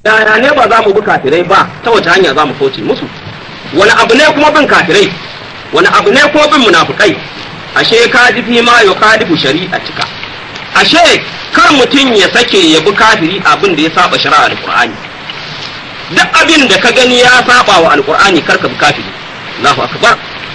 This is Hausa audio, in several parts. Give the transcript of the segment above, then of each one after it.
yaya ne ba za mu bi kafirai ba ta wace hanya za mu kauce musu wani abu ne kuma bin kafirai wani abu ne kuma bin munafukai ashe ka ji fi ma yuqadifu shari'atika ashe kar mutum ya sake ya bi kafiri abin da ya saba shari'a alqur'ani duk abin da ka gani ya saba wa alqur'ani kar ka bi kafiri Allahu akbar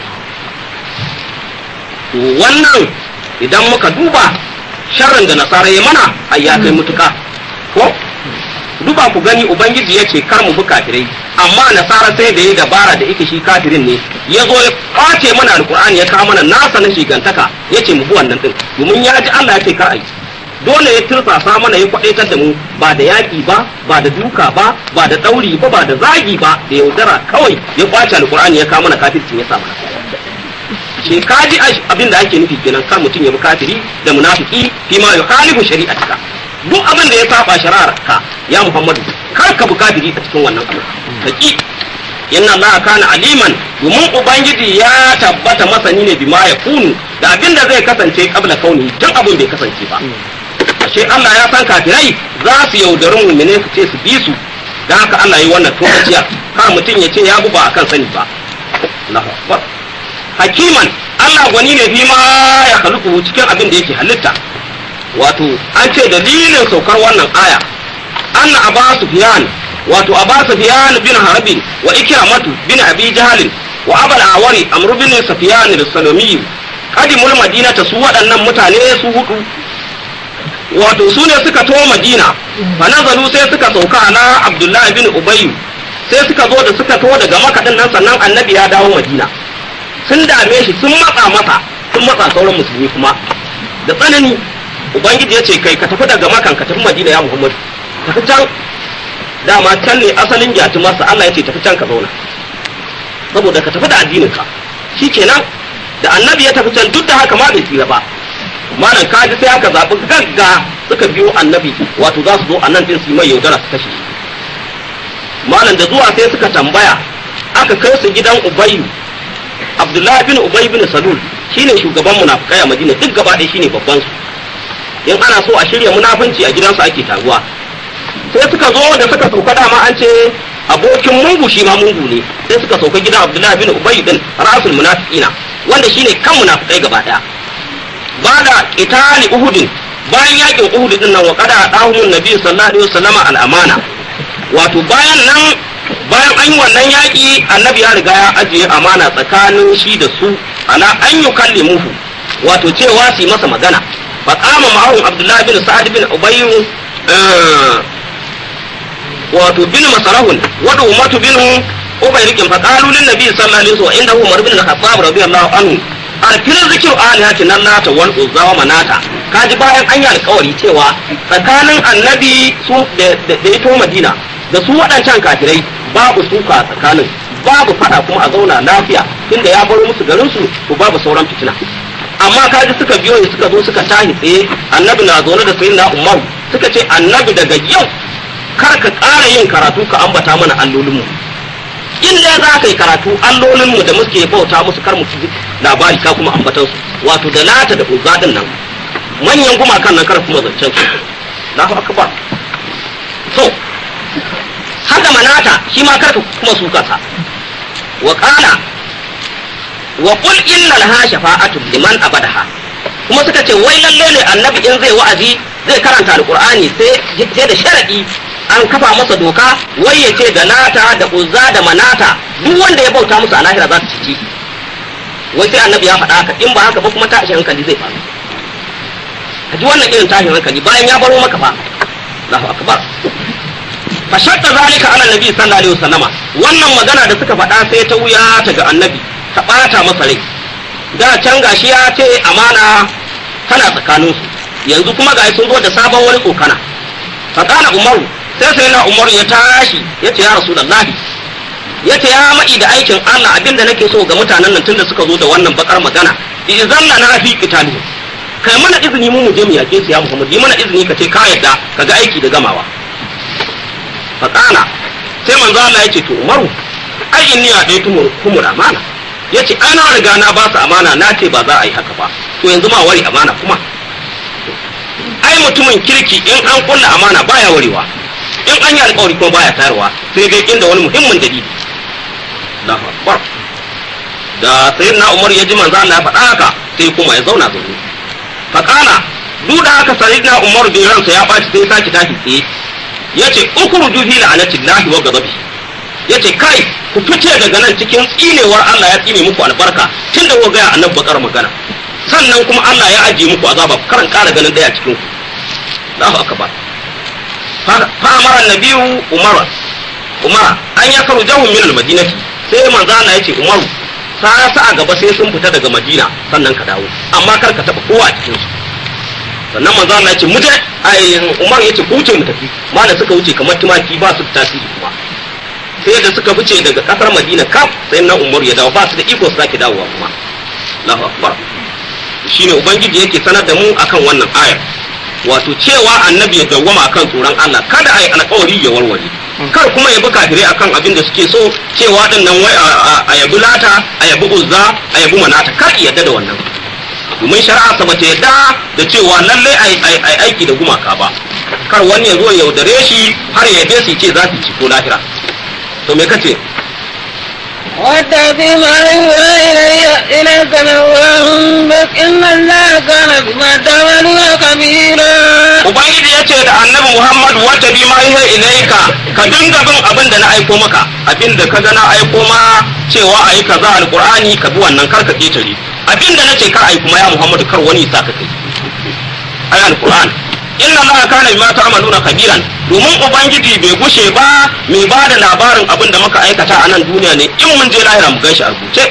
to wannan idan muka duba sharrin da nasara ya mana ai ya kai mutuka ko duba ku gani ubangiji ya ce kar mu bi kafirai amma nasara sai da ya dabara da yake shi kafirin ne ya zo ya kwace mana alkur'ani ya kawo mana nasa na shigantaka ya ce mu bi wannan din domin ya ji Allah ya ce kar a yi dole ya tursasa mana ya kwadaitar da mu ba da yaƙi ba ba da duka ba ba da ɗauri ba ba da zagi ba da yaudara kawai ya kwace alkur'ani ya kawo mana kafircin ya sa mana shi kaji abin da ake nufi kenan kar mutum ya bi kafiri da munafiki fi ma yukhalifu shari'atika duk abin da ya saba shari'ar ka ya Muhammadu kar ka bi kafiri a cikin wannan abu kaki inna Allah kana aliman domin ubangiji ya tabbata masani ne bima ya kunu da abin da zai kasance kabla kauni tun abin bai kasance ba ashe Allah ya san kafirai za su yaudari mu'mine su ce su bi su da haka Allah yi wannan tokaciya kar mutum ya ce ya bu ba akan sani ba Allahu akbar hakiman Allah gwani ne fi ma ya haluku cikin abin da yake halitta wato an ce dalilin saukar wannan aya anna aba sufyan wato aba sufyan bin harbi wa ikramatu bin abi jahl wa abal awari amr bin sufyan al-salami qadimul madinata su waɗannan mutane su hudu wato su ne suka to madina fa nazalu sai suka sauka ala abdullahi bin ubay sai suka zo da suka to daga makadin nan sannan annabi ya dawo madina sun dame shi sun matsa masa sun matsa sauran musulmi kuma da tsanani ubangiji ya ce kai ka tafi daga makan ka tafi madina ya muhammadu tafi can dama can ne asalin gyatu masa allah ya ce tafi can ka zauna saboda ka tafi da addinin ka kenan da annabi ya tafi can duk da haka ma bai tsira ba malam kaji sai aka zaɓi gagga suka biyo annabi wato za su zo a nan din su yi mai yaudara su kashe malam da zuwa sai suka tambaya aka kai su gidan ubayyu abdullahi bin ubay bin salul shine shugaban munafikai a madina duk gaba ɗaya shine babban su in ana so a shirya munafunci a gidansu ake taruwa sai suka zo da suka sauka dama an ce abokin mungu shi ma mungu ne sai suka sauka gidan abdullahi bin ubay din rasul munafiqina wanda shine kan munafikai gaba ɗaya ba da qitali uhudin bayan yakin uhud din nan wa qada dahumun nabi sallallahu alaihi wasallama al amana wato bayan nan bayan an yi wannan yaƙi annabi ya riga ya ajiye amana tsakanin shi da su ala an yi kalli muhu wato cewa su yi masa magana fa kama ma'ahun abdullahi bin sa'ad bin ubayyu wato bin masarahun wada umatu bin ubayrikin fa qalu lin nabi sallallahu alaihi wasallam inda umar bin al-khattab radiyallahu anhu alfil zikru alihatin allata wal uzza wa manata kaji bayan an yi alƙawari cewa tsakanin annabi su da ya to madina da su waɗancan kafirai babu suka tsakanin babu fada kuma a zauna lafiya tunda ya baro musu garin su to babu sauran fitina amma kaji suka biyo ne suka zo suka tahi tsaye annabi na zaune da sayyidina umar suka ce annabi daga yau kar ka ƙara yin karatu ka ambata mana allolinmu in dai za ka yi karatu allolinmu da muke bauta musu kar mu ji labari ka kuma ambatan su wato da lata da uzza din nan manyan gumakan nan kar kuma zancen su Allahu akbar to haka manata shi ma karka kuma su kasa wa qala wa qul innal ha shafa'atu liman abadaha kuma suka ce wai lalle ne annabi in zai wa'azi zai karanta alqur'ani sai sai da sharadi an kafa masa doka wai ya ce da lata da uzza da manata duk wanda ya bauta musu a lahira za su ci wai sai annabi ya faɗa haka in ba haka ba kuma tashin hankali zai faru a ji wannan irin tashin hankali bayan ya baro maka fa Allahu akbar fa shakka zalika ala nabi sallallahu alaihi wasallama wannan magana da suka faɗa sai ta wuya ta ga annabi ta ɓata masa rai da can gashi ya ce amana tana tsakanin su yanzu kuma ga sun zo da sabon wani tsokana fa kana umaru sai sai na umaru ya tashi ya ce ya rasulullahi ya ce ya ma'i da aikin Allah abinda nake so ga mutanen nan tunda suka zo da wannan bakar magana idan na fi qitali kai mana izini mu mu je mu yake su ya Muhammad yi mana izini ka ce ka yadda ka ga aiki da gamawa faƙala sai manzo Allah ya ce to Umaru ai inni ya dai tumur kumur amana yace ana riga na ba su amana na ce ba za a yi haka ba to yanzu ma wari amana kuma ai mutumin kirki in an kulla amana baya warewa in an yi alƙawari kuma baya tayarwa sai dai inda wani muhimmin dalili Allahu akbar da sayyidina Umar ya ji manzo Allah ya faɗa haka sai kuma ya zauna zaune fakana duk da haka sayyidina Umar bai ransa ya ɓaci sai ya saki tashi tsaye yace ukhruju fi la'anatillahi wa ghadabihi yace kai ku fice daga nan cikin tsinewar Allah ya tsine muku albarka tun da ga annabi bakar magana sannan kuma Allah ya ajiye muku azaba karan kara ganin daya cikin ku Allahu akbar fa amara nabiyu umara umara an ya karu jahum min almadinati sai manzo Allah yace umaru sa sa a gaba sai sun fita daga madina sannan ka dawo amma kar ka taba kowa a cikin su sannan manzo Allah yace muje ai umar yace ku wuce mu tafi mana suka wuce kamar tumaki ba su tasiri kuma sai da suka fice daga kasar madina kaf sai na umar ya dawo ba su da iko su sake dawowa kuma Allahu akbar shine ubangiji yake sanar da mu akan wannan ayar wato cewa annabi ya dawwama akan tsoron Allah kada ai alƙawari ya warware kar kuma ya bi kafirai akan abin da suke so cewa din nan wai a yabi lata a yabi uzza a yabi manata kar yadda da wannan domin shari'a sa bata yadda da cewa lalle ai aiki da gumaka ba kar wani ya zo ya yaudare shi har ya yabe su ce za su ci ko lahira to me kace واتبع ما يوحى إلي إليك من ربك إن الله كان بما تعملون خبيرا ubangiji ya ce da annabi muhammad wata bi ma ihe ilaika ka dinga bin abin da na aiko maka abin da ka ga na aiko ma cewa ayi kaza alqur'ani ka bi wannan kar ka ketare abin da nace kar ayi kuma ya muhammad kar wani sa ka kai ayi alqur'ani inna allaha kana bima ta'maluna kabiran domin ubangiji bai gushe ba mai ba da labarin abin da muka aikata a nan duniya ne in mun je lahira mu ganshi a rubuce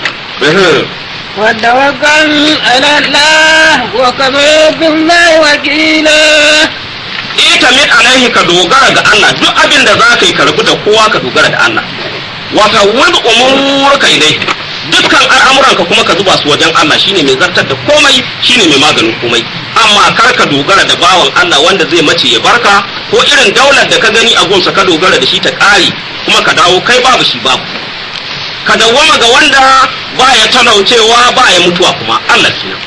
وتوكل على الله وكفى بالله وكيلا ita min alaihi ka dogara ga Allah duk abin da za ka yi karbi da kowa ka dogara da Allah wata wani umurka idai dukkan al'amuranka kuma ka zuba su wajen Allah shine mai zartar da komai shine mai maganin komai amma kar ka dogara da bawan Allah wanda zai mace ya barka ko irin daular da ka gani a gunsa ka dogara da shi ta ƙare kuma ka dawo kai babu shi babu ka dawwama ga wanda ba ya talaucewa ba ya mutuwa kuma Allah kenan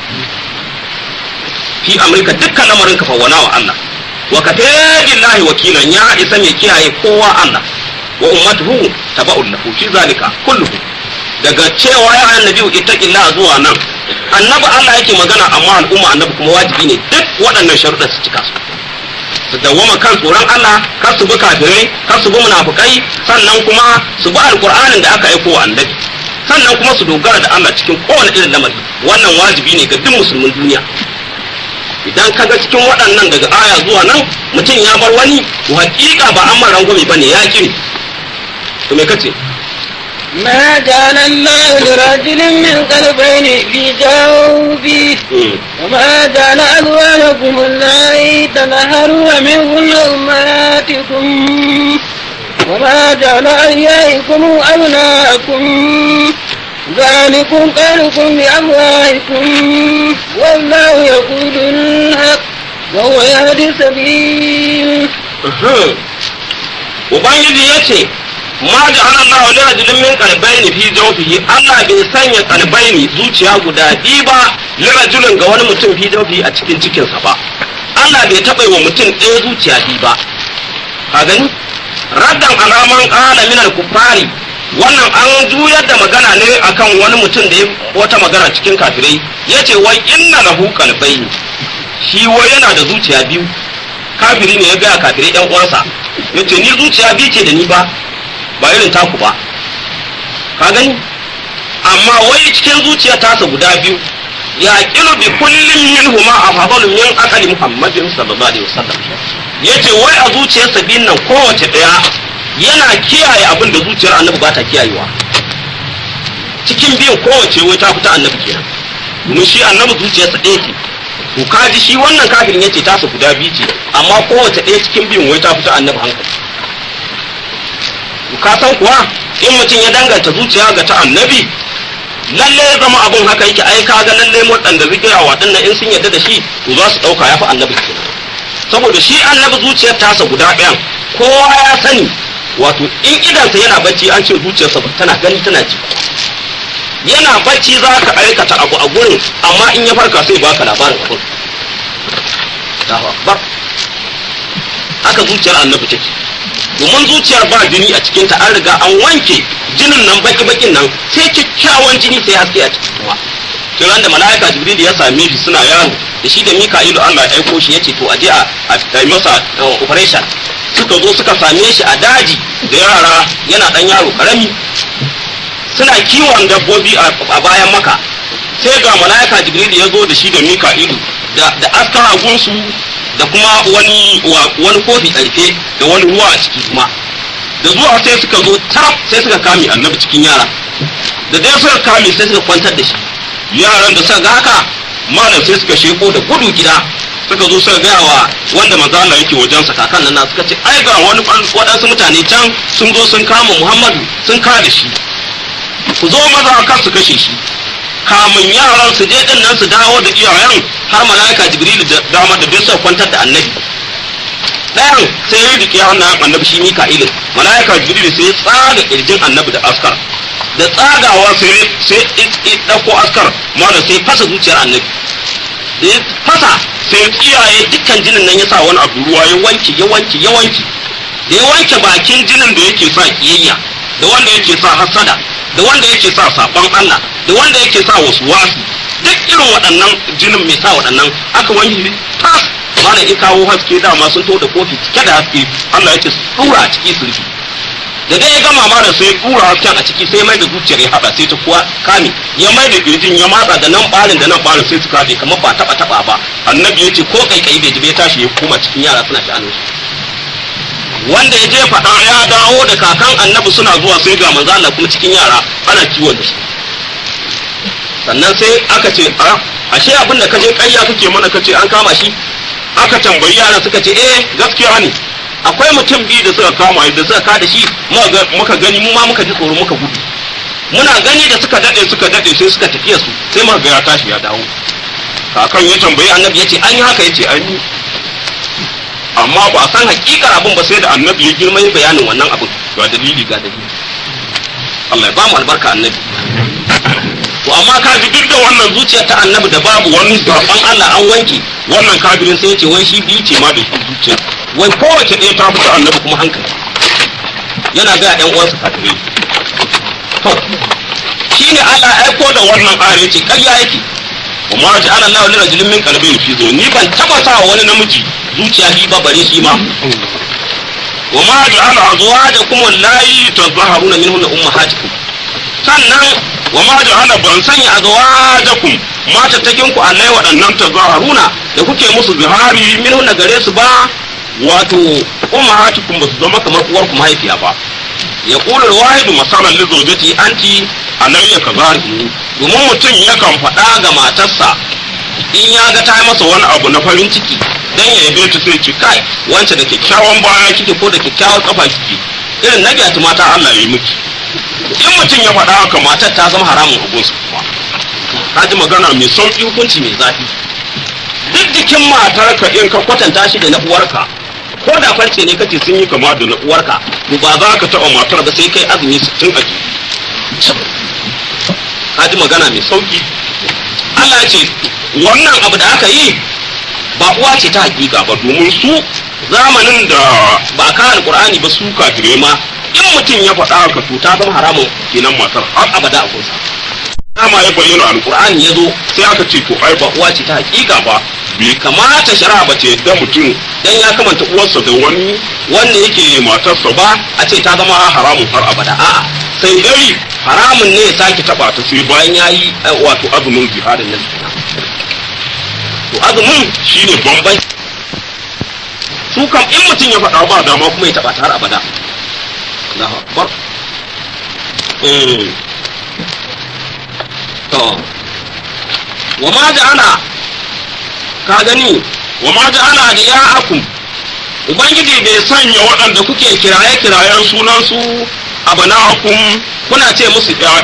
fi amurka dukkan lamarin ka fawwana wa Allah wa ka billahi wakilan ya isa mai kiyaye kowa Allah wa ummatuhu taba'un lahu fi zalika kulluhu daga cewa ya annabi ittaqillah zuwa nan annabi Allah yake magana amma al'umma annabi kuma wajibi ne duk waɗannan sharuɗan su cika su su dawwama kan tsoron Allah kar su bi kafirai kar su bi munafukai sannan kuma su bi alqur'anin da aka aiko wa annabi sannan kuma su dogara da Allah cikin kowane irin lamari wannan wajibi ne ga duk musulmin duniya idan ka ga cikin waɗannan daga aya zuwa nan mutum ya bar wani to hakika ba an mara rangwame bane ya kiri to me kace ما جعل الله لرجل من قلبين في جوفه وما جعل أزواجكم اللائي تظهرون منهن أمهاتكم وما جعل أحيائكم أبناءكم ذلكم قالكم بأموالكم والله يقول الحق وهو يهدي السبيل ubangiji ya ce ma ja'ala Allahu li rajulin min qalbayni fi jawfihi Allah bai sanya qalbayni zuciya guda biyu ba li rajulin ga wani mutum fi jawfihi a cikin cikinsa ba Allah bai taɓa wa mutum ɗaya zuciya biyu ba ka gani raddan alaman qala min al-kuffari wannan an juyar da magana ne akan wani mutum da ya wata magana cikin kafirai yace wai inna lahu qalbayni shi wai yana da zuciya biyu kafiri ne ya gaya kafirai ɗan uwansa yace ni zuciya biyu ce da ni ba ba irin taku ba ka gani amma wai cikin zuciya tasa guda biyu ya kilu bi kullum min huma afdalu min aqali muhammadin sallallahu alaihi wasallam yace wai a zuciyarsa biyun nan kowace daya yana kiyaye abin da zuciyar annabi ba ta kiyayewa cikin biyun kowace wai ta fita annabi kenan domin shi annabi zuciyarsa ɗaya ce to kaji shi wannan kafirin yace tasa guda biyu ce amma kowace ɗaya cikin biyun wai ta fita annabi hankali ka san kuwa in mutum ya danganta zuciya ga ta annabi lalle ya zama abun haka yake ai ka ga lalle waɗanda zikira waɗannan in sun yarda da shi to za su ɗauka ya fi annabi kenan saboda shi annabi zuciyar tasa guda ɗayan kowa ya sani wato in idansa yana bacci an ce zuciyarsa tana gani tana ji yana bacci za ka aikata abu a gurin amma in ya farka sai baka labarin abun haka zuciyar annabi take domin zuciyar ba jini a cikinta an riga an wanke jinin nan baki bakin nan sai kyakkyawan jini sai haske a ciki kuma sai ran da mala'ika jibril ya same shi suna yaro da shi da mika'ilu Allah ya aiko shi yace to aje a a masa operation suka zo suka same shi a daji da yara yana dan yaro karami suna kiwon dabbobi a bayan maka sai ga mala'ika jibril ya zo da shi da mika'ilu da da askar agunsu da kuma wani wani kofi ɗarfe da wani ruwa a ciki kuma da zuwa sai suka zo taraf sai suka kame annabi cikin yara da dai suka kame sai suka kwantar da shi yaran da suka ga haka malam sai suka sheko da gudu gida suka zo suka gaya wa wanda manzo Allah yake wajen sa kakan nan suka ce ai ga wani waɗansu mutane can sun zo sun kama Muhammadu sun kada shi ku zo maza kar su kashe shi kamun yaran su je din nan su dawo da iyayen har malaika jibril da dama da duk suka kwantar da annabi ɗayan sai ya rike wannan annabi shi mika'ilin malaika jibril sai ya tsaga kirjin annabi da askar da tsagawa sai sai ɗauko askar malam sai fasa zuciyar annabi da ya fasa sai kiyaye dukkan jinin nan ya sa wani abu ruwa ya wanke ya wanke ya wanke da ya wanke bakin jinin da yake sa kiyayya da wanda yake sa hasada da wanda yake sa sabon Allah da wanda yake sa wasu wasu duk irin waɗannan jinin mai sa waɗannan aka wanke tas malam in kawo haske dama sun to da kofi cike da haske Allah yake tsura a ciki su rufe da dai ya gama malam sai tsura hasken a ciki sai mai da zuciyar ya haɗa sai ta kuwa kame ya mai da kirjin ya matsa da nan ɓarin da nan ɓarin sai su kaɗe kamar ba taɓa taɓa ba annabi ya ce ko kaikai bai ji bai tashi ya koma cikin yara suna sha'anin su wanda ya je faɗa ya dawo da kakan annabi suna zuwa sai ga manzo Allah kuma cikin yara ana kiwon da shi sannan sai aka ce a ashe abin da kaje ƙarya kake mana kace an kama shi aka tambayi yara suka ce eh gaskiya ne akwai mutum biyu da suka kama da suka kada shi muka gani mu ma muka ji tsoro muka gudu muna gani da suka dade suka dade sai suka tafiya su sai muka ga ya tashi ya dawo kakan ya tambayi annabi ya ce an yi haka ya ce an yi amma ba san hakikar abin ba sai da annabi ya girma bayanin wannan abin ga dalili ga dalili Allah ya ba mu albarka annabi to amma ka ji duk da wannan zuciyar ta annabi da babu wani zaben Allah an wanke wannan kafirin sai ya ce wai shi biyu ce ma da shi zuciya wai kowace ɗaya ta fita annabi kuma hankali yana ga ɗan uwansa kafirai to shine Allah ya aiko da wannan ayar yace ƙarya yake kuma ja'ala Allahu li rajulin min qalbin fi zo ni ban taba sa wani namiji zuciya bi ba bare shi ma wa ma ja'ala azwajakum allati tazahharuna minhunna ummahatikum sannan wa ma ja'ala ban sanya azwajakum mata takin ku allai waɗannan tazaharuna da kuke musu zihari minhunna gare su ba wato ummahatikum ba su zama kamar uwar ku mahaifiya ba ya kula wahidu masalan li zawjati anti alayya kazari domin mutum yakan faɗa ga matarsa in ya ga ta yi masa wani abu na farin ciki dan ya yabe ta sai ce kai wance da kyakkyawan baya kike ko da kyakkyawan kafa kike irin na gyatu mata Allah ya yi miki in mutum ya faɗa haka matar ta zama haramun hukunsa kuma ka ji magana mai sauƙi hukunci mai zafi duk jikin matarka in ka kwatanta shi da na uwarka ko da farce ne kace sun yi kama da na uwarka to ba za ka taɓa matar ba sai kai azumi sittin a ka ji magana mai sauƙi Allah ya ce wannan abu da aka yi ba uwa ce ta hakika ba domin su zamanin da ba ka alkur'ani ba su kafirai ma in mutum ya faɗa haka to ta zama haramun kenan matar har abada a kunsa dama ya bayyana alkur'ani ya zo sai aka ce to ai ba uwa ce ta hakika ba bai kamata shari'a ba ce da mutum dan ya kamanta uwarsa da wani wanda yake matarsa ba a ce ta zama haramun har abada a'a sai dai haramun ne ya sake taba ta sai bayan yayi wato azumin jihadin nan to azumin shine bambai su kam in mutum ya faɗa ba dama kuma ya taba ta har abada Allahu akbar to wa ma ja'ala ka gani wa ma ja'ala adiya'akum ubangiji bai sanya waɗanda kuke kiraye kirayen sunan su abana'akum kuna ce musu ya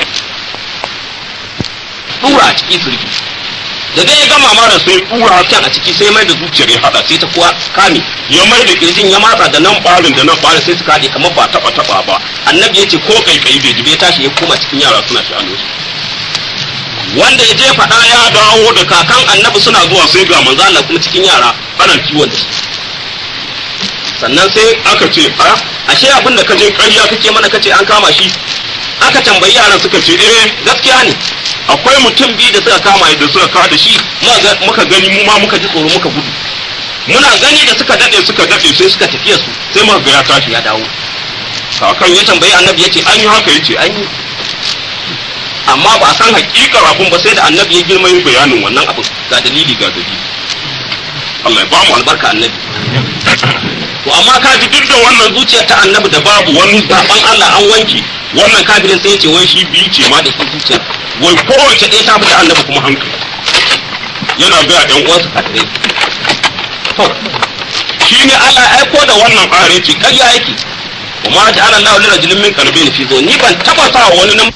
dura a ciki surki da dai ya gama mara sai dura kan a ciki sai mai da zuciyar ya hada sai ta kuwa kame ya mai da kirjin ya matsa da nan barin da nan barin sai su kade kamar ba taba taba ba annabi ya ce ko kaikai bai jibe tashi ya koma cikin yara suna sha'anu wanda ya je faɗa ya dawo da kakan annabi suna zuwa sai ga manzo Allah kuma cikin yara ana kiwon da shi sannan sai aka ce a ashe abin da kaje ƙarya kake mana kace an kama shi aka tambayi yaran suka ce eh gaskiya ne akwai mutum biyu da suka kama da suka kawo da shi muka ga- muka gani mu ma muka ji tsoro muka gudu muna gani da suka dade suka dade sai suka tafiya su sai muka ga ya tashi ya dawo kakan ya tambayi annabi yace an an yi haka yace an yi amma ba a san hakikar abun ba sai da annabi ya girma yin bayanin wannan abun ga dalili ga dalili Allah ya ba mu albarka annabi to amma ka ji duk da wannan zuciyar ta annabi da babu wani zaben Allah an wanke wannan kafirin sai ya ce wai shi biyu ce ma da shi zuciyar wai kowace ɗaya ta fita annabi kuma hankali yana ga ɗan uwansa kafirai to shi ne Allah ya aiko da wannan ƙare ce ƙarya yake kuma ta ala Allah lira jilin min kalbi fi zo ni ban taba sa wani nan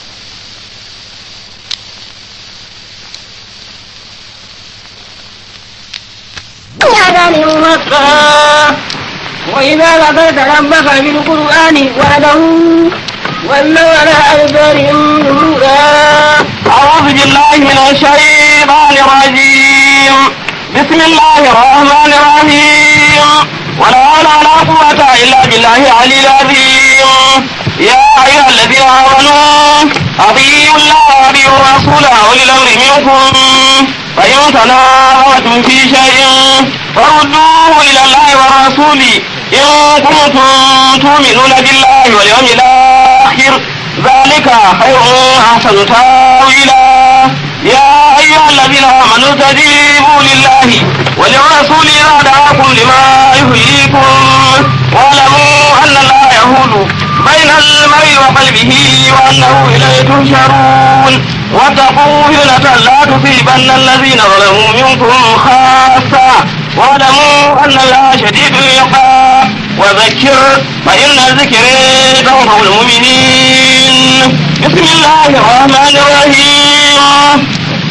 هذا مكة وإذا ذكرت ربك في القرآن وحده ولوا على أدبارهم نفورا أعوذ بالله من الشيطان الرجيم بسم الله الرحمن الرحيم ولا حول ولا قوة إلا بالله العلي العظيم يا أيها الذين آمنوا أطيعوا الله وأطيعوا الرسول وأولي الأمر منكم فإن تنازعتم في شيء فردوه إلى الله والرسول إن كنتم تؤمنون بالله واليوم الآخر ذلك خير أحسن تاويلا يا أيها الذين آمنوا استجيبوا لله وللرسول إذا دعاكم لما يحييكم واعلموا أن الله يهول بين المرء وقلبه وأنه إليه تحشرون واتقوا فتنة لا تصيبن الذين ظلموا منكم خاصة واعلموا أن الله شديد العقاب وذكر فإن الذكر تنفع المؤمنين بسم الله الرحمن الرحيم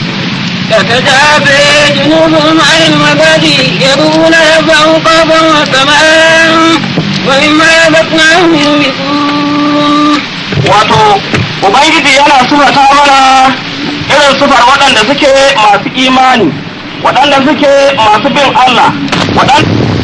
تتجافى جنوبهم عن المبادئ يدعون ربهم خوفا وطمعا ومما رزقناهم ينفقون wato ubangiji yana sufata mana irin sufar waɗanda suke masu imani waɗanda suke masu bin Allah waɗanda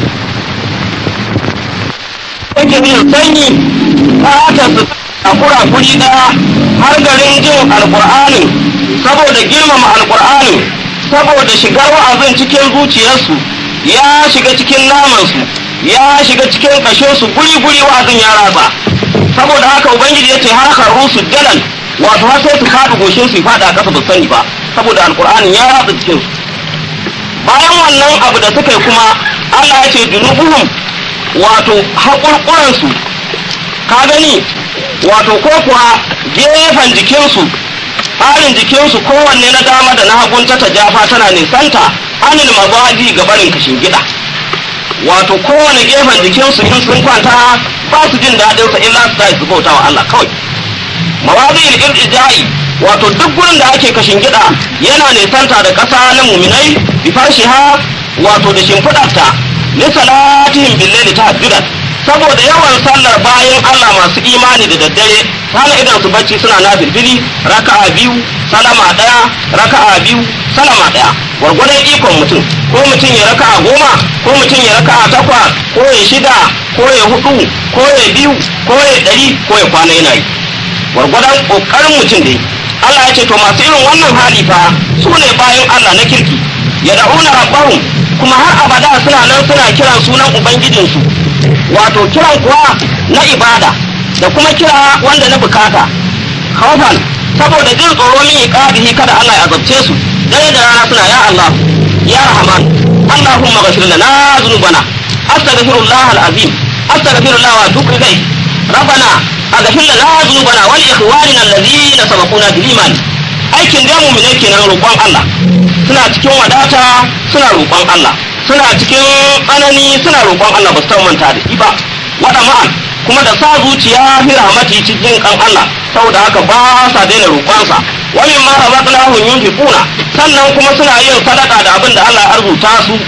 suke jin sanyi ta su a kura guri ɗaya har garin jin alƙur'ani saboda girmama alƙur'ani saboda shigar wa'azin cikin zuciyarsu ya shiga cikin namansu ya shiga cikin kashinsu guri-guri wa'azin ya raba saboda haka ubangiji ya ce har karu su dalan wato har sai su kaɗa goshin su faɗa ƙasa ba sani ba saboda alƙur'ani ya ratsa cikin su bayan wannan abu da suka yi kuma Allah ya ce junubuhum wato haƙurƙuran su ka gani wato ko kuwa gefen jikinsu tsarin jikinsu kowanne na dama da na hagun ta jafa tana nisanta anil mazaji ga barin kashin gida wato kowane gefen jikinsu in sun kwanta ba su jin daɗin sa illa su tashi su bauta wa Allah kawai mawazi al-irja'i wato duk gurin da ake kashin gida yana nisanta da ƙasa na muminai bi farshiha wato da shimfiɗarta li salatihim billaili tahajjudan saboda yawan sallar bayan Allah masu imani da daddare hana idan su bacci suna na filfili raka'a biyu salama daya raka'a biyu salama daya gwargwadon ikon mutum ko mutum ya raka'a goma ko mutum ya raka'a takwas ko ya shida ko ya hudu ko ya biyu ko ya dari ko ya kwana yana yi gwargwadon kokarin mutum dai Allah ya ce to masu irin wannan hali fa su ne bayan Allah na kirki ya da'una rabbahum kuma har abada suna nan suna kiran sunan ubangijinsu wato kiran kuwa na ibada da kuma kira wanda na bukata khawfan saboda jin tsoro min iqabihi kada Allah ya azabce su dare da rana suna ya Allah ya Rahman Allahumma ghfir lana dhunubana astaghfirullah alazim astaghfirullah wa atubu ilayh ربنا اغفر لنا ذنوبنا ولاخواننا الذين سبقونا بالايمان aikin da mu ne kenan roƙon Allah suna cikin wadata suna roƙon Allah suna cikin tsanani suna roƙon Allah ba su manta da shi ba wada ma'an kuma da sa zuciya fi rahmati cikin kan Allah saboda haka ba sa daina roƙonsa wa min ma razaqnahum yunfiquna sannan kuma suna yin sadaka da abin da Allah ya arzuta su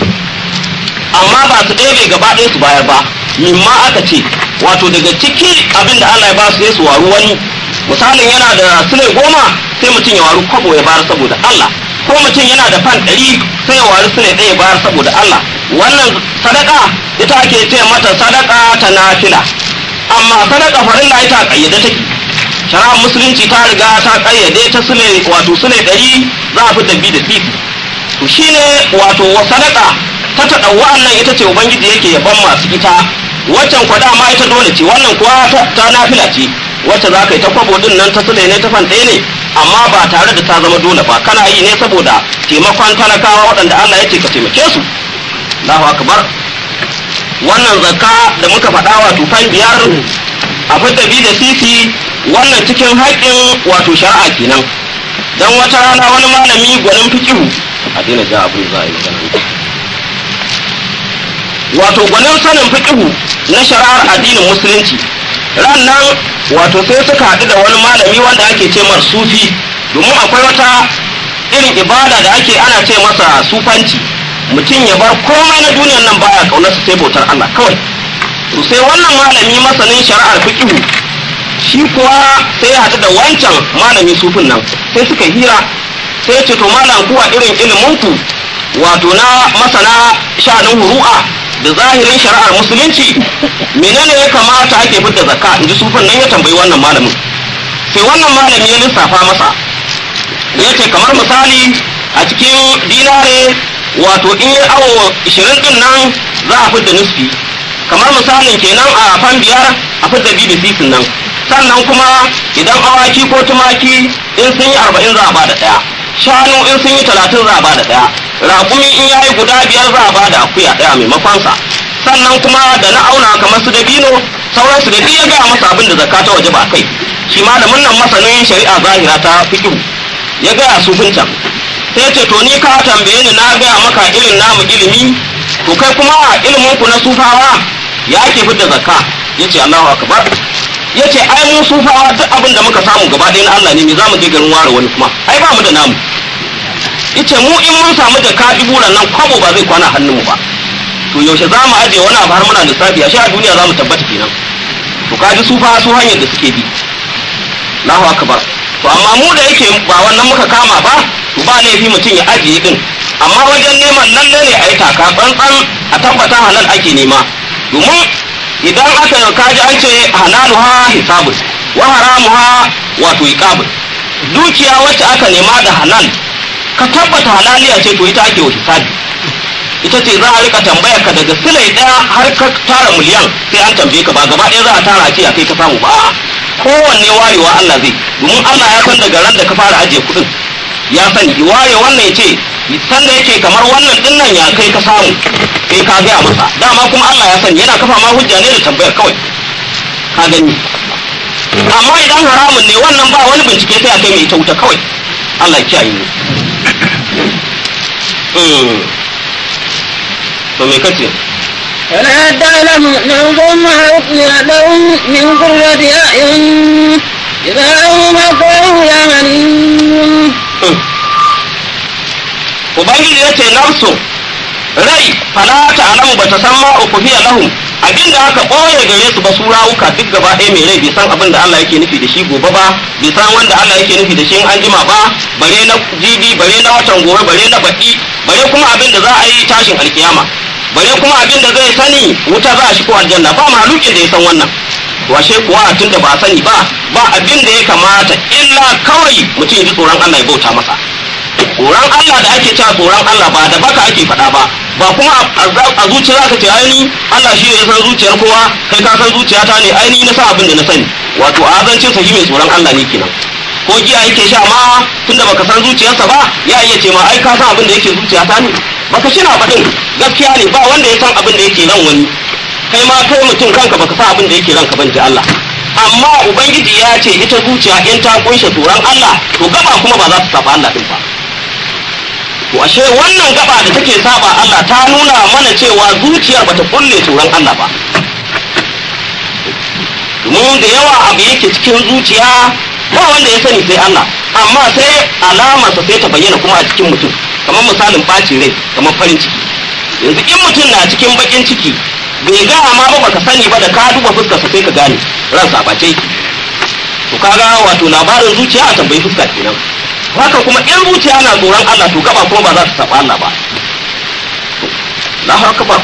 amma ba su ɗebe gaba ɗaya su bayar ba mimma aka ce wato daga ciki abin da Allah ya ba su ya su waru wani misalin yana da sule goma sai mutum ya waru kwabo ya bayar saboda Allah ko mutum yana da fan ɗari sai ya waru sule ɗaya ya bayar saboda Allah wannan sadaka ita ake ce mata sadaka ta nafila amma sadaka farilla ita kayyade take shari'ar musulunci ta riga ta kayyade ta sule wato sule ɗari za a fi dabbi da sisi to shine wato wa sadaka ta taɗa wa'annan ita ce ubangiji yake yaban masu ita waccan kwa dama ita dole ce wannan kuwa ta, ta nafila ce wacce za ka yi ta kwabo din nan ta sule ne ta fan ɗaya ne amma ba tare da ta zama dole ba kana yi ne saboda taimakon talakawa waɗanda Allah ya ce ka taimake su Allahu akbar wannan zakka da muka faɗa wato fan biyar a fidda bi da sisi wannan cikin haƙƙin wato shari'a kenan dan wata rana wani malami gwanin fikihu a daina ja abin za a yi magana wato gwanin sanin fikihu na shari'ar addinin musulunci ran nan wato sai suka haɗu da wani malami wanda ake ce mar sufi domin akwai wata irin ibada da ake ana ce masa sufanci mutum ya bar komai na duniyan nan baya kaunarsa sai bautar Allah kawai to sai wannan malami masanin shari'ar fiqhu shi kuwa sai ya haɗu da wancan malami sufin nan sai suka hira sai ya ce to malam kuwa irin ilimin ku wato na masana sha'anin huru'a da zahirin shari'ar musulunci menene ya kamata ake fitar zakka inji sufin nan ya tambayi wannan malamin sai wannan malami ya lissafa masa ya ce kamar misali a cikin dinare wato in yi awo 20 din nan za a fidda nisfi kamar misalin kenan a fan biyar a fidda bi da sisin nan sannan kuma idan awaki ko tumaki in sun yi arba'in za a bada ɗaya shanu in sun yi talatin za a bada ɗaya raƙumi in ya yi guda biyar za a bada akuya ɗaya maimakonsa sannan kuma da na auna kamar su dabino sauransu da ya gaya masa abin da zakka ta waje ba kai shi malamin nan masanin shari'a zahira ta fikihu ya gaya su can sai ce to ni ka tambaye ni na gaya maka irin namu ilimi to kai kuma ilimin ku na sufawa ya ake fidda zakka yace Allahu akbar yace ai mu sufawa duk abin da muka samu gaba ɗaya na Allah ne me zamu je garin ware wani kuma ai ba mu da namu yace mu in mun samu da kaɗi buran nan kwabo ba zai kwana hannun mu ba to yaushe za mu aje wani abu har muna lissafi a sha a duniya za mu tabbata kenan to kaji sufa su hanyar da suke bi Allahu akbar to amma mu da yake ba wannan muka kama ba to ba laifi mutum ya ajiye din amma wajen neman lalle ne a yi taka tsantsan a tabbata halal ake nema domin idan aka kaji an ce halaluha hisabun wa haramuha wato iqabun dukiya wacce aka nema da halal ka tabbata halaliya ce to ita ake wa hisabi ita ce za a rika tambayar ka daga silai daya har ka tara miliyan sai an tambaye ka ba gaba ɗaya za a tara a ce a kai ka samu ba kowanne warewa Allah zai domin Allah ya san daga ran da ka fara ajiye kuɗin ya sani ware wannan ya ce san da yake kamar wannan din nan ya kai ka samu kai ka gaya masa dama kuma Allah ya sani yana kafa ma hujja ne da tambayar kawai ka gani amma idan haramun ne wannan ba wani bincike sai a kai mai ita wuta kawai Allah ya kiyaye mu to me kace ولا تعلم نفس ما أخفي لهم من قرة أعين إذا هم كانوا يعملون ubangiji ya ce nafsu rai fala ta alamu ba ta san ma ukufiya lahum abin da aka ɓoye gare su ba su rawuka duk gaba ɗaya mai rai bai san abin da Allah yake nufi da shi gobe ba bai san wanda Allah yake nufi da shi in an jima ba bare na jibi bare na watan gobe bare na baɗi bare kuma abin da za a yi tashin alkiyama bare kuma abin da zai sani wuta za a shi ko aljanna ba mahalukin da ya san wannan washe kuwa tun da ba sani ba ba abin da ya kamata illa kawai mutum ya ji tsoron Allah ya bauta masa tsoron Allah da ake cewa tsoron Allah ba da baka ake faɗa ba ba kuma a zuciya za ka ce aini Allah shi ne ya san zuciyar kowa kai ka san zuciyata ne aini na san abin da na sani wato azancin sa shi mai tsoron Allah ne kenan ko giya yake sha ma tunda baka san zuciyarsa ba ya iya ce ma ai ka san abin da yake zuciyata ne baka shi na faɗin gaskiya ne ba wanda ya san abin da yake ran wani kai ma kai mutum kanka baka san abin da yake ranka ban ji Allah amma ubangiji ya ce ita zuciya in ta kunshe tsoron Allah to gaba kuma ba za ta saba Allah din ba to ashe wannan gaba da take saba Allah ta nuna mana cewa zuciyar bata kulle tsoron Allah ba domin da yawa abu yake cikin zuciya ba wanda ya sani sai Allah amma sai alamarsa sai ta bayyana kuma a cikin mutum kamar misalin ɓacin rai kamar farin ciki yanzu in mutum na cikin bakin ciki bai ga amma ba baka sani ba da ka duba fuskarsa sai ka gane ransa ba ce to kaga wato labarin zuciya a tambayi fuska kenan haka kuma in zuciya na tsoron Allah to gaba kuma ba za ta saba Allah ba Allahu akbar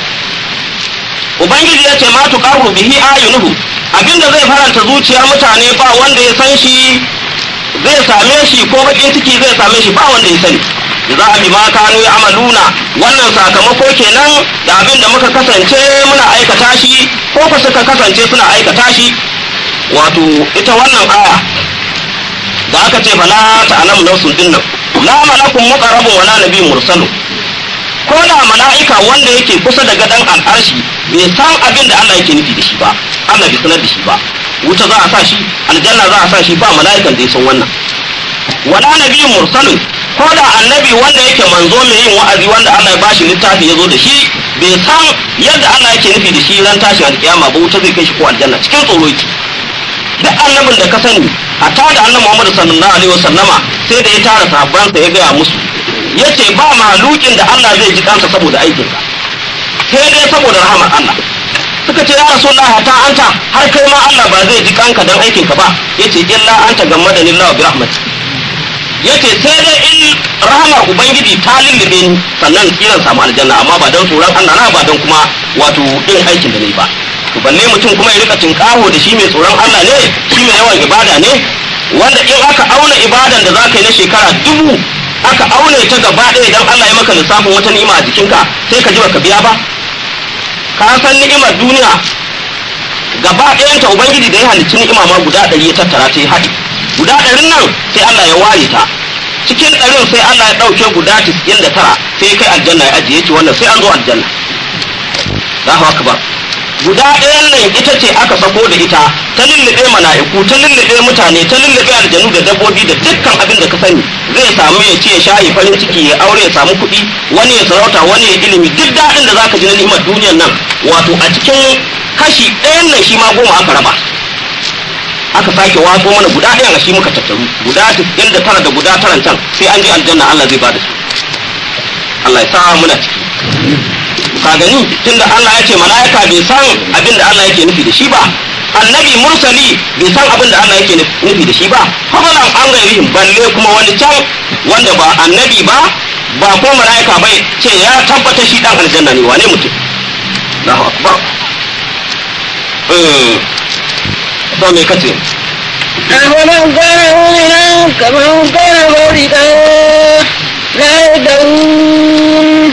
ubangiji ya ce ma tuqaru bihi ayunuhu abinda zai faranta zuciyar mutane ba wanda ya san shi zai same shi ko bakin ciki zai same shi ba wanda ya sani za a bi ma kanu ya amaluna wannan sakamako kenan da abin da muka kasance muna aikata shi ko ku suka kasance suna aikata shi wato ita wannan aya da aka ce fala ta'lamu nafsun dinnan la malakun muqarrabun wala nabiyyun mursalun ko da mala'ika wanda yake kusa da gadon al'arshi bai san abin da Allah yake nufi da shi ba Allah bai sanar da shi ba wuta za a sa shi aljanna za a sa shi ba mala'ikan da ya san wannan wala nabiyyun mursalun ko da annabi wanda yake manzo mai yin wa'azi wanda Allah ya bashi littafi ya zo da shi bai san yadda Allah yake nufi da shi ran tashin alkiyama ba wuta zai kai shi ko aljanna cikin tsoro yake duk annabin da ka sani hatta da annabi Muhammad sallallahu alaihi wasallama sai da ya tara sahabbansa ya gaya musu yace ba malukin da Allah zai ji kansa saboda aikinsa sai dai saboda rahamar Allah suka ce ya rasulullah hatta anta har kai ma Allah ba zai ji kanka dan aikinka ba yace illa anta gammadani Allah bi rahmati yace sai dai in rahamar ubangiji ta lullube ni sannan kiran samu aljanna amma ba dan tsoron Allah na ba dan kuma wato din aikin da nayi ba to balle mutum kuma ya rika tinkaho da shi mai tsoron Allah ne shi mai yawan ibada ne wanda in aka auna ibadan da zaka yi na shekara dubu aka aune ta gaba ɗaya idan Allah ya maka lissafin wata ni'ima a jikinka sai ka ji baka biya ba ka san ni'imar duniya gaba ɗayanta ubangiji da ya halicci ni'ima ma guda ɗari ya tattara ta yi haɗi guda ɗarin nan sai Allah ya ware ta cikin ɗarin sai Allah ya ɗauke guda tis'in da tara sai ya kai aljanna ya ajiye ce wannan sai an zo aljanna Allahu akbar guda ɗayan nan ita ce aka sako da ita ta lullube mala'iku ta lullube mutane ta lullube aljanu da dabbobi da dukkan abin da ka sani zai samu ya ce shayi farin ciki ya aure ya samu kuɗi wani ya sarauta wani ya ilimi duk daɗin da zaka ji na ni'imar duniyar nan wato a cikin kashi ɗayan nan shi ma goma aka raba aka sake watso mana guda ɗayan a shi muka tattaru guda tisɗin da tara da guda taran can sai an je aljanna Allah zai bada su Allah ya sa muna ciki ka gani tunda Allah ya ce mala'ika bai san abin da Allah yake nufi da shi ba annabi mursali bai san abin da Allah yake nufi da shi ba fadalan an gairihim balle kuma wani can wanda ba annabi ba ba ko mala'ika bai ce ya tabbata shi dan aljanna ne wane mutum Allahu akbar eh to me kace أفمن كان مؤمنا كمن كان مولدا لا يدعون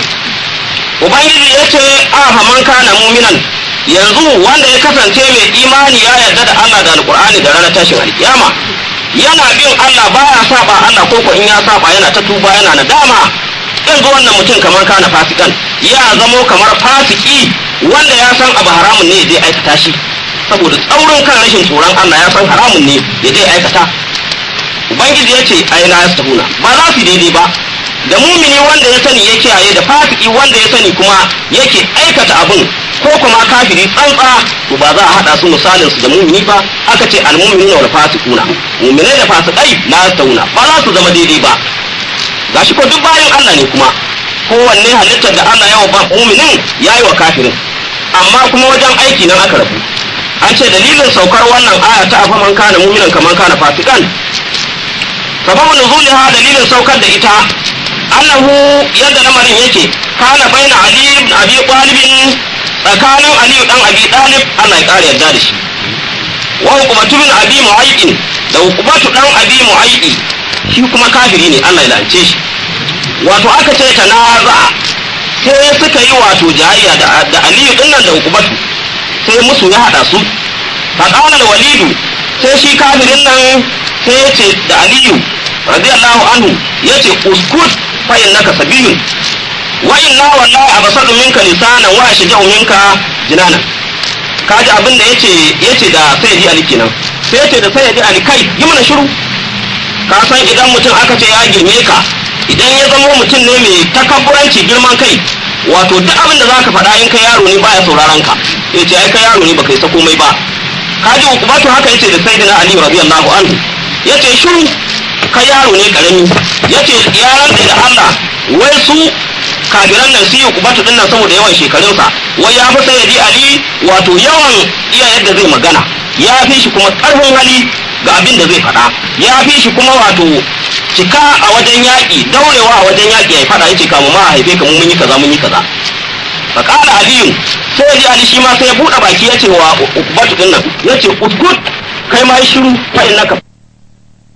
ubangiji ya ce aha man kana muminan yanzu wanda ya kasance mai imani ya yarda da Allah da alkur'ani da ranar tashin alkiyama yana bin Allah baya saba Allah ko in ya saba yana ta tuba yana nadama yanzu wannan mutum kamar kana fasikan ya zamo kamar fasiki wanda ya san abu haramun ne zai aikata shi saboda tsaurin kan rashin tsoron Allah ya san haramun ne ya zai aikata ubangiji ya ce ai la yastahuna ba za su daidai ba da mumini wanda ya sani ya kiyaye da fasiki wanda ya sani kuma yake aikata abun ko kuma kafiri tsantsa to ba za a hada su misalin su da mumini ba aka ce almu'minuna wal fasiquna mu'minai da fasikai la tauna ba za su zama daidai ba gashi ko duk bayan Allah ne kuma kowanne halittar da Allah ya wa mu'minin yayi wa kafirin amma kuma wajen aiki nan aka rabu an ce dalilin saukar wannan aya ta afa man kana mu'minan kaman kana fasikan sababun nuzuliha dalilin saukar da ita annahu yadda lamarin yake kana baina ali ibn abi talib tsakanin ali dan abi talib Allah ya kare yarda da shi wa hukumatu bin abi mu'ayyid da hukumatu dan abi mu'ayyid shi kuma kafiri ne Allah ya lance shi wato aka ce tanaza sai suka yi wato jayayya da da ali din nan da hukumatu sai musu ya hada su fa qala walidu sai shi kafirin nan sai ya ce da aliyu radiyallahu anhu yace uskut fa innaka sabiyun wa inna wallahi abasadu minka lisanan wa ashja'u minka jinanan kaji abin da yace yace da sayyidi ali kenan sai yace da sayyidi ali kai yi mana shiru ka san idan mutum aka ce ya girme ka idan ya zama mutum ne mai takabburanci girman kai wato duk abin da zaka faɗa in kai yaro ne baya sauraron ka yace ai kai yaro ne baka isa komai ba kaji ukubatu haka yace da sayyidina ali radiyallahu anhu yace shiru kai yaro ne karami yace ya rantsa da Allah wai su kafiran nan su yi kubatu din nan saboda yawan shekarunsa wai ya fi sayyidi ali wato yawan iya yadda zai magana ya fi shi kuma karfin hali ga abin da zai faɗa ya fi shi kuma wato cika a wajen yaƙi daurewa a wajen yaƙi ya faɗa yace kamu ma a haife ka mun yi kaza mun yi kaza fa qala aliyu sai ji ali shi ma sai ya buɗe baki ya ce wa ukbatu din nan ya ce uskut kai ma yi shiru fa innaka